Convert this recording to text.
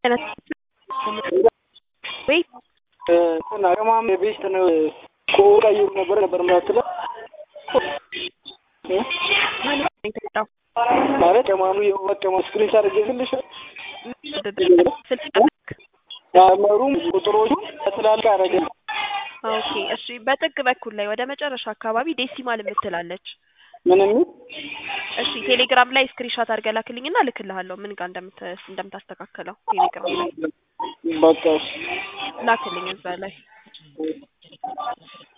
ወይ እንትን አቅማም የቤስት ነው እኮ ቀይሩ ነበር ነበር ምትለው የተጣው ማለት ቀማኑ የወቀማ ስክሪን አድርጌልሽ ስልክ ያመሩም ቁጥሮቹ በትላልቅ አረገ ኦኬ እሺ በጥግ በኩል ላይ ወደ መጨረሻ አካባቢ ዴሲማል የምትላለች ምን የሚል እሺ ቴሌግራም ላይ ስክሪንሾት አድርገህ ላክልኝና እልክልሃለሁ ምን ጋር እንደምት እንደምታስተካከለው ቴሌግራም ላይ በቃ ላክልኝ እዛ ላይ